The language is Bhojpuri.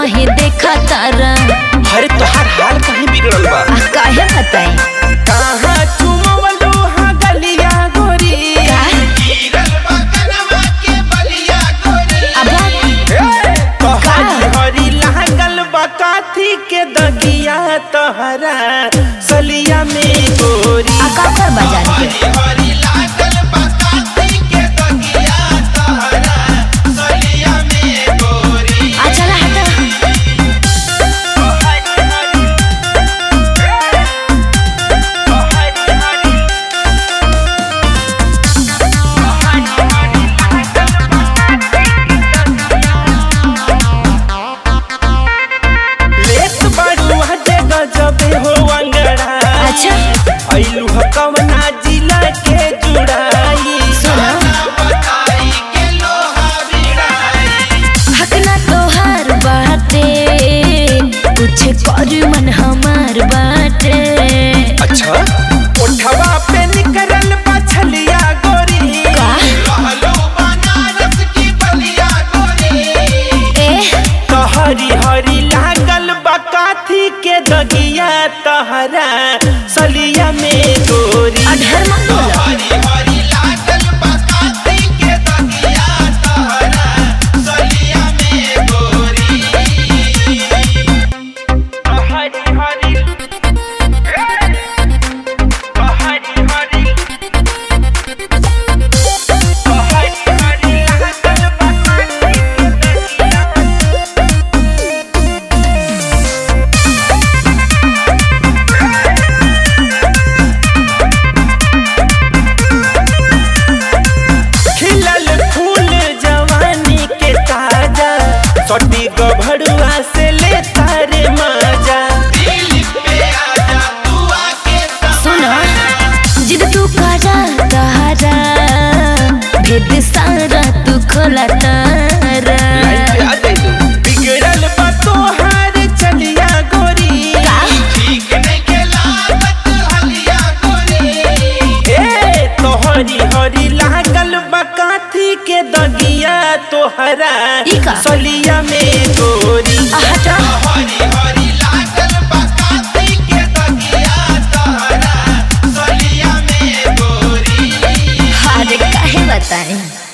काहे देखा तारा अरे तोहार हाल कहीं बिगड़ल बा आ काहे बताई कहाँ चुमवलू हाँ गलिया गोरी का अब ए, तोहारी हरी लागल बा काथी के दगिया तोहरा सलिया में गोरी आ का कर बजान के आ चला हटा लेत बाड़ू हजे गजबे हो अंगड़ा अच्छा ऐलू ह कवना जिला के जुड़ाई सुना हकना तोहार बाटे कुछ कर मन हमार बाटे अच्छा ओठवा पे निकरल बा छलिया गोरी का ए तोहरी हरी लागल बा काथी के दगिया तहरा सलिया में गोरी अधर मत बोला तोहरी हरी तोहरी हरी तोहरी हरी लागल बा काथी के दगिया खिलल फूल जवानी के ताजा सटी गभरुआ से ले तारे माजा सुना जिद तू करा तारा भेद सारा तू खोला तारा बिगड़ल बा तोहार चलिया गोरी ए तोहरी हरी लागल बा काथी के दगिया तोहरा ई का? सलिया में गोरी आ हटा अरे काहे बताई